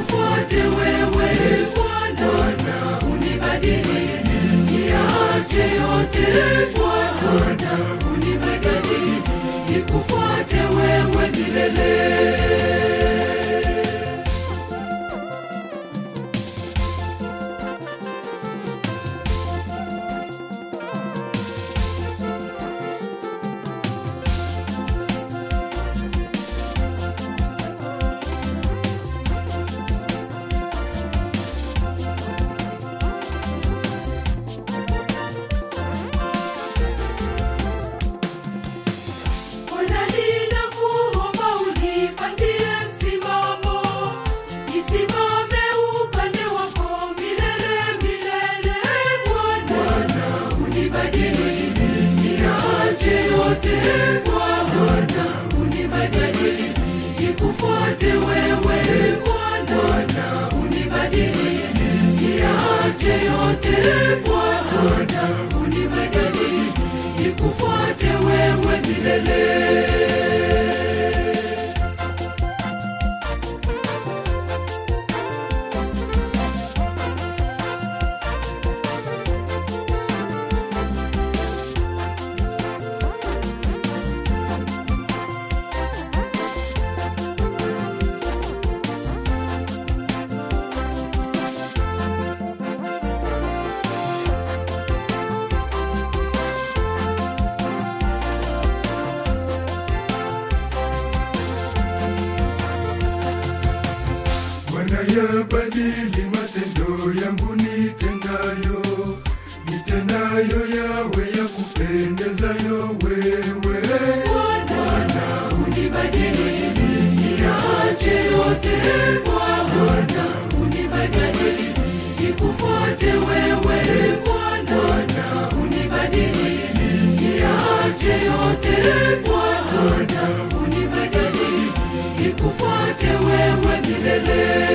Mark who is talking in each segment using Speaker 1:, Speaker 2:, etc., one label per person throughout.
Speaker 1: nikufuate wewe Bwana, unibadili niache yote Bwana, unibadili nikufuate wewe milele. Bwana ninakuomba unipatie msimamo, nisimame upande wako milele milele. Bwana unibadili, niache yote. Bwana unibadili, nikufuate wewe. Bwana unibadili, niache yote. Bwana unibadili, nikufuate wewe milele.
Speaker 2: Bwana yabadili matendo yangu nitendayo, nitendayo yawe ya kupendezayo wewe.
Speaker 1: Bwana unibadili, niache yote. Bwana unibadili, nikufuate wewe. Bwana unibadili, niache yote. Bwana unibadili, nikufuate wewe milele.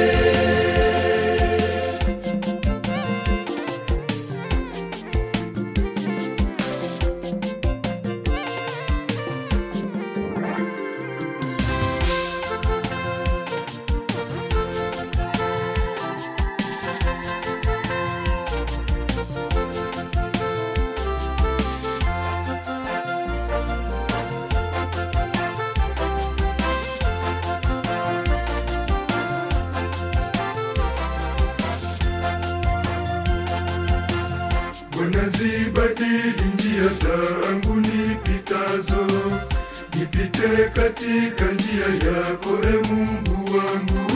Speaker 2: Bwana zibadili njia zangu nipitazo, nipite katika njia yako, e Mungu wangu.